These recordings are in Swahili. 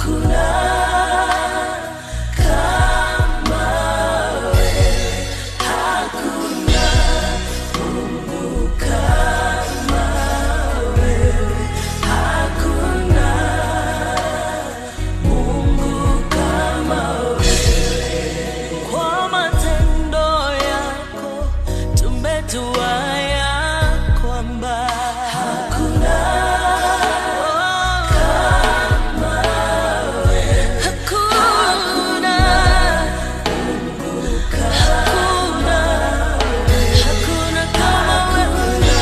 Kwa matendo yako tumejua ya kwamba hakuna hakuna hakuna hakuna kama wewe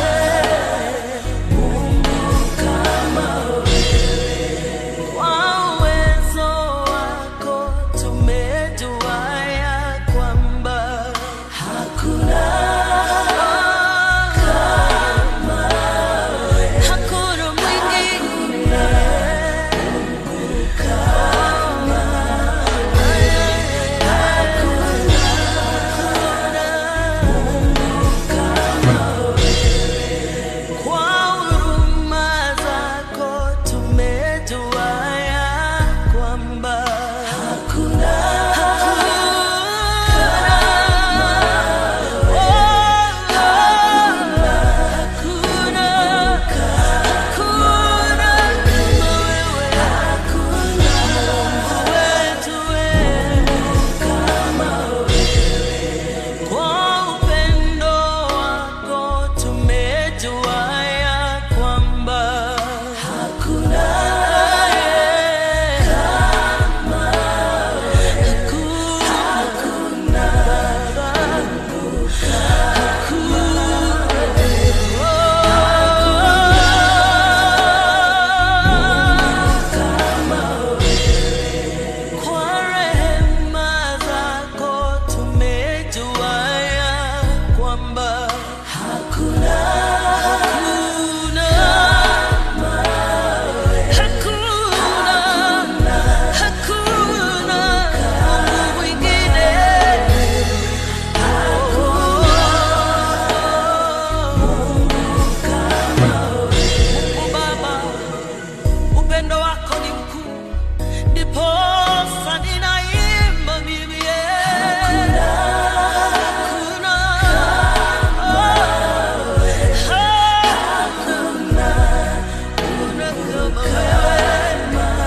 kwa uwezo wako tumejua ya kwamba hakuna kama hakuna mwingine kama kwa huruma zako tumejua ya kwamba hakuna hakuna hakuna kama wewe hakuna wetu kwa upendo wako tumejua ya kwamba hakuna kama hakuna kwa rehema zako tumejua ya kwamba hakuna hakuna hakuna hakuna Mungu mwingine Mungu Baba upendo wako ni mkuu ndiposa ninaimba mimi hakuna hakuna hakuna kama wewe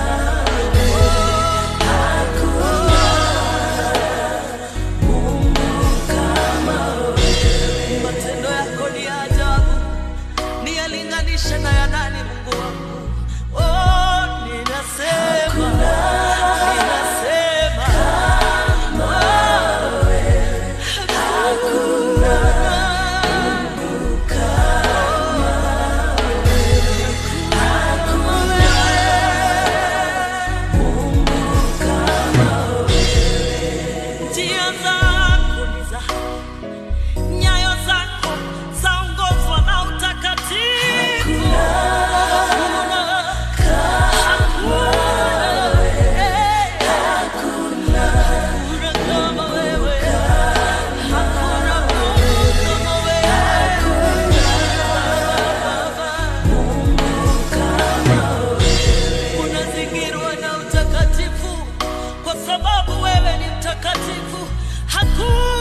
matendo yako ni ya ajabu niyalinganishe na ya nani Mungu wangu oh ninasema ninasema njia zako ni za nyayo zako zaongozwa na utakatifu. Hakuna, hakuna, eh, hakuna kama wewe. Hakuna Mungu kama wewe. Unazingirwa na utakatifu kwa sababu wewe ni mtakatifu. Hakuna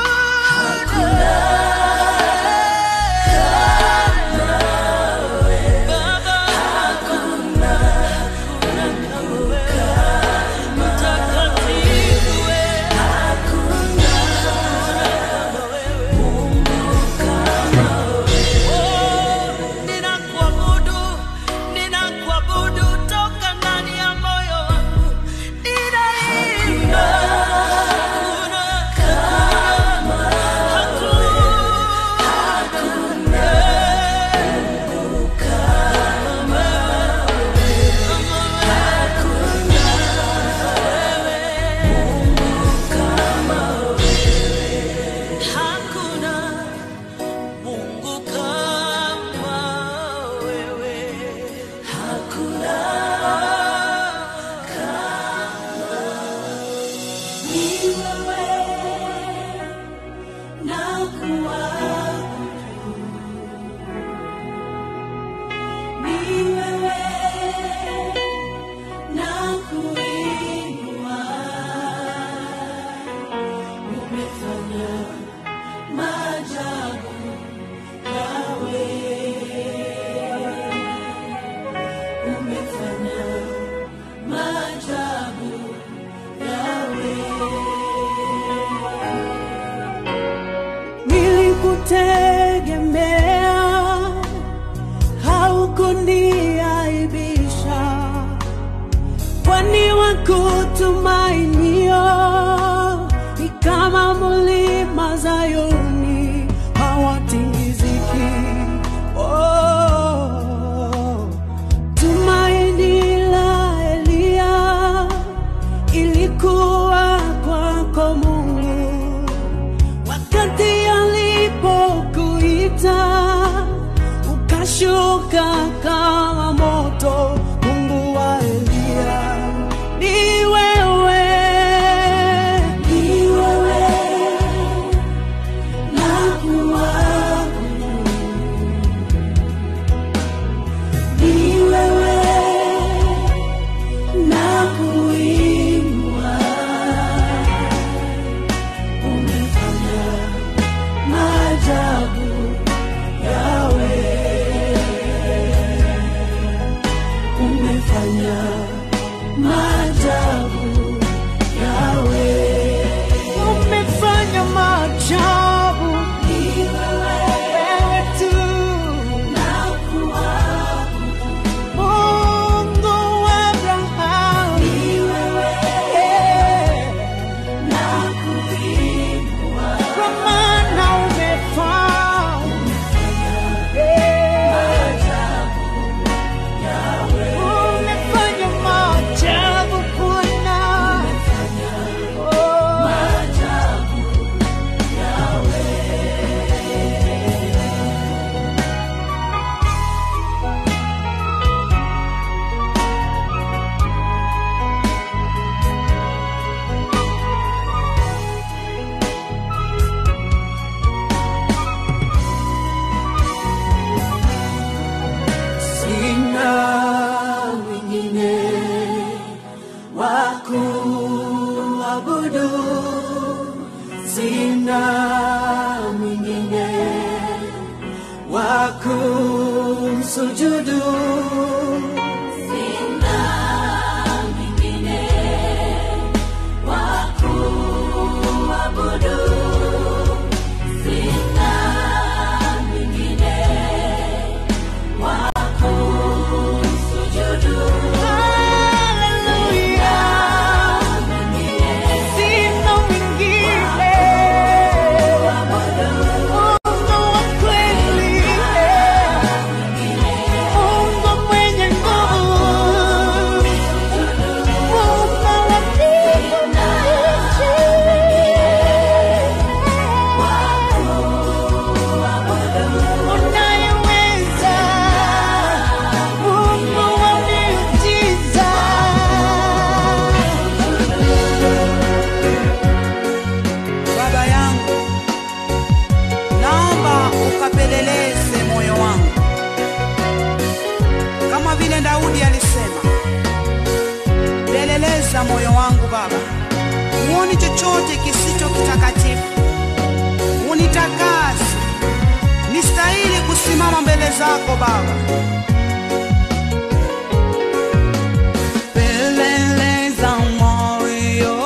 Baba, hakuna hakuna kama wewe. Mtakatifu wewe. Hakuna kama wewe. Oh, ninakuabudu, ninakuabudu toka ndani ya moyo wangu. Ninaimba. Hakuna kama, hakuna, kama wewe, kama wewe. nilikutegemea, haukuniaibisha, kwani wakutumainio ni kama mlima Zayuni hawatingiziki. Oh, tumaini la Eliya ilikuwa kwako Mungu, wakati alipokuita ukashuka kama moto. Mungu wa Eliya ni wewe, ni wewe na kuabudu, ni wewe na kuinua. Umefanya maajabu yawe, umefanya maajabu yawe, umefanya maajabu wewe tu na kuabudu Mungu wa Abrahamu ni wewe na kuinua, kwa maana umefanya umefanya maajabu Bwana, Oh. Sina mwingine wa kuabudu, sina mwingine wa kumsujudu, sina mwingine wa kuabudu, sina mwingine Unayeweza Mungu wa miujiza. Baba yangu, naomba ukapeleleze moyo wangu kama vile Daudi alisema, peleleza moyo wangu Baba, uoni chochote kisicho kitakatifu, unitakase nistahili kusimama mbele zako Baba. Peleleza moyo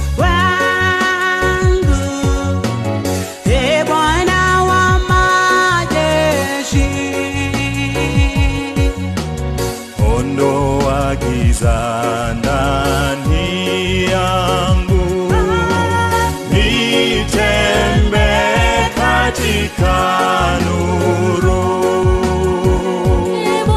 wangu, e Bwana wa majeshi. ondoa giza ndani yangu, nitembe katika nuru.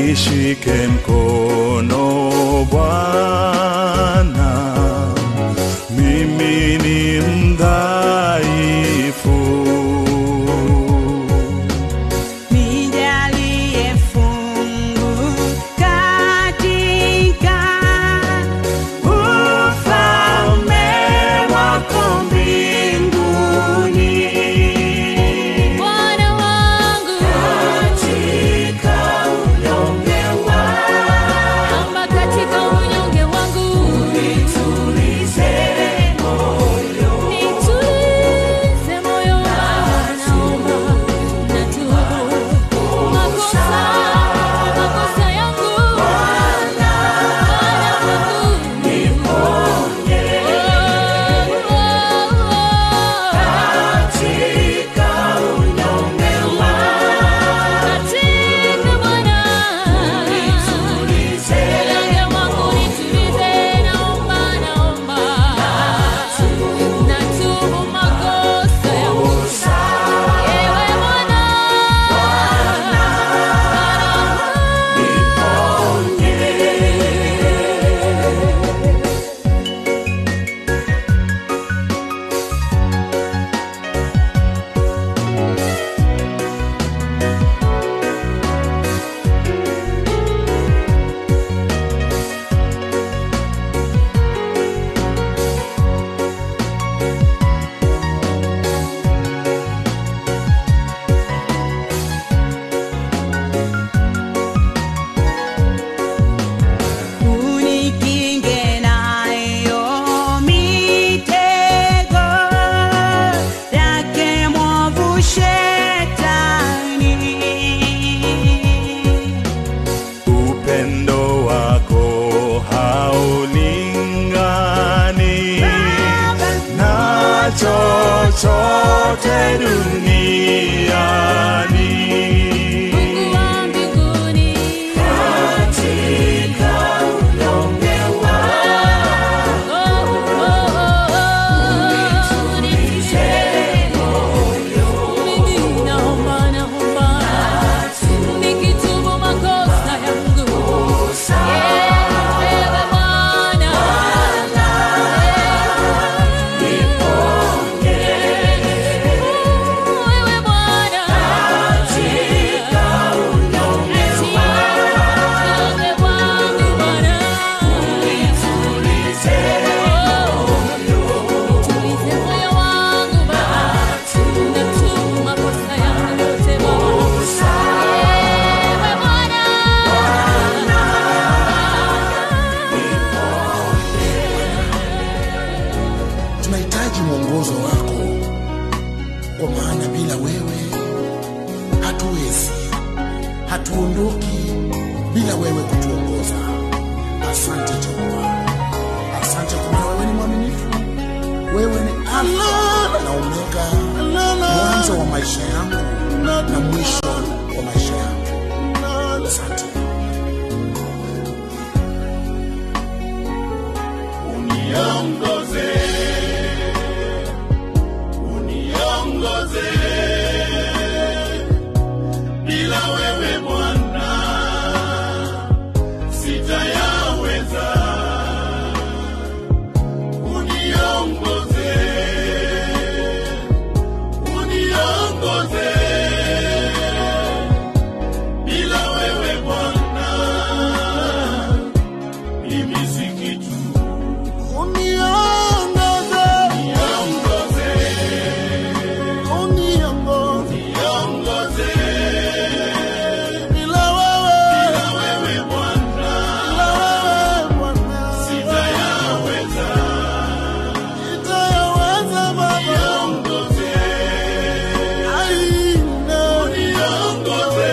nishike mkono Bwana, mimi ni mdhaifu. Nijalie fungu katika ufalme wako mbinguni. Bwana wangu, Katika unyonge wangu, naomba katika unyonge wangu nitulize moyo. nitulize moyo wangu, naomba natubu makosa makosa yangu Bwana wangu Niponye katika unyonge wangu, katika Bwana nitulize Unyonge wangu nitulize, naomba naomba natubu makosa yangu Ewe Bwana Unikinge nayo mitego yake mwovu shetani. Upendo wako haulingani na chochote duniani. Mungu wa mbinguni Katika unyonge wangu, Oh, oh, oh, oh, nitulize Mimi naomba naomba nikitubu makosa yangu Ewe Bwana Wewe Bwana katika unyonge Unyonge wangu Bwana nitulize Tulize moyo wangu Baba Nitubu makosa yangu yote Baba Ewe Bwana tunahitaji mwongozo wako, kwa maana bila wewe hatuwezi, hatuondoki bila wewe kutuongoza. Asante Jehova, asante kwa maana wewe ni mwaminifu, wewe ni Alfa na Omega, mwanzo wa maisha yangu na mwisho wa maisha yangu. Asante. Uniongoze, uniongoze, bila wewe Bwana sitayaweza. Uniongoze, uniongoze, bila wewe Bwana mimi si kitu. Uniongoze, Niongoze, uniongoze, niongoze, bila wewe, bila wewe Bwana bila wewe Bwana, sitayaweza. sitayaweza Baba. Niongoze, Aina, niongoze,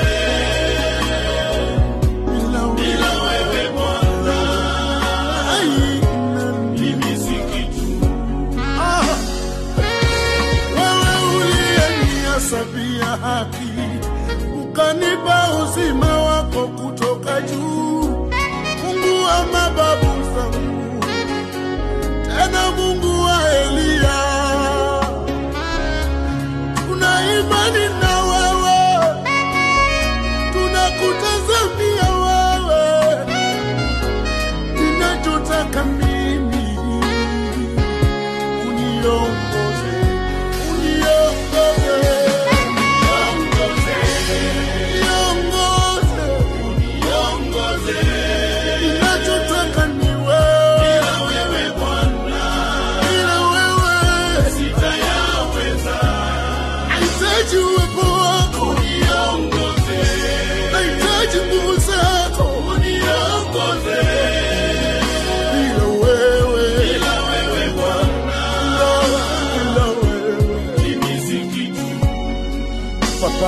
bila wewe, bila wewe Bwana aina. mimi si kitu. Ah, wewe uliyenihesabia haki ukanipa uzima wako kutoka juu, Mungu wa mababu zangu, tena Mungu wa Eliya, tuna imani na wewe, tunakutazamia wewe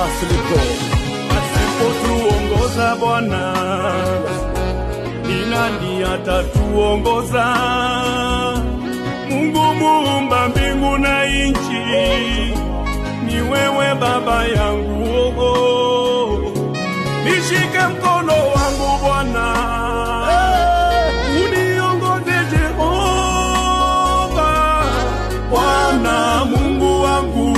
Asilipo. asipotuongoza Bwana, ni nani atatuongoza? Mungu muumba mbingu na nchi, ni wewe Baba yangu. Oh, oh. Nishike mkono wangu Bwana, uniongoze Jehova, Bwana Mungu wangu,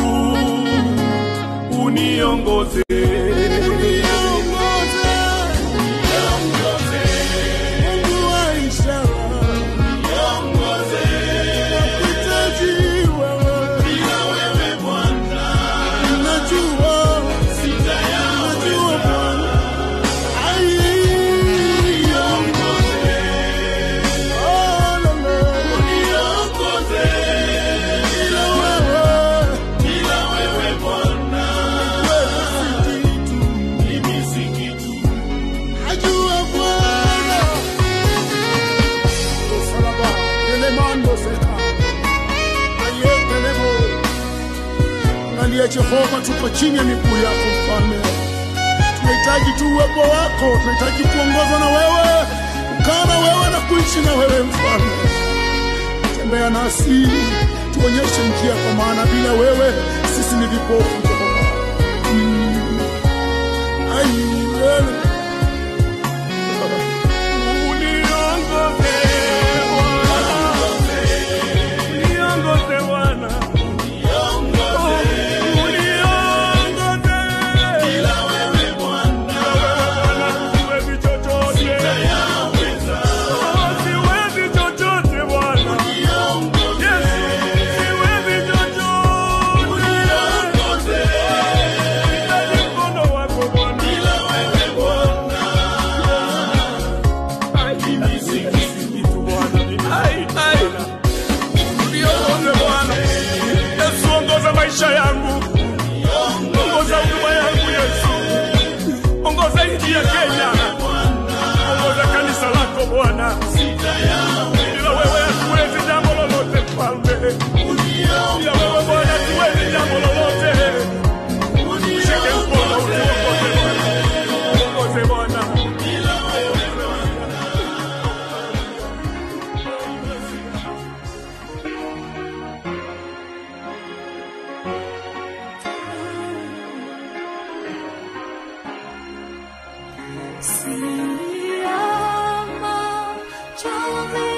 uniongoze Mungu wa ishara, nakuhitaji wewe. Najua, najua Bwana. Ai, oh, la, la. Bila wewe, wewe si kitu. Najua Bwana. Usalaba, elemando seka. Ayekelebo. Angalia Jehova, tuko chini ya miguu yako mfalme. Tunahitaji tu uwepo wako, tunahitaji kuongozwa na wewe, kukaa na wewe na kuishi na wewe mfalme. Tembea nasi, tuonyeshe njia, kwa maana bila wewe sisi ni vipofu Jehova. Mm. Ai, wewe. Uniongoze Bwana, uniongoze Bwana, uniongoze. Bila wewe Bwana, siwezi chochote. Oh, siwezi chochote Bwana. Yesu, siwezi chochote. Nahitaji mkono wako Bwana. Niongoze Bwana. Yesu, ongoza maisha yangu, ongoza huduma yangu Yesu, ongoza nchi ya Kenya, ongoza kanisa lako Bwana. Bila wewe hatuwezi jambo lolote Mfalme, bila wewe Bwana hatuwezi jambo lolote. Shike mkono utuongoze Bwana, ongoze Bwana. Siyama, chove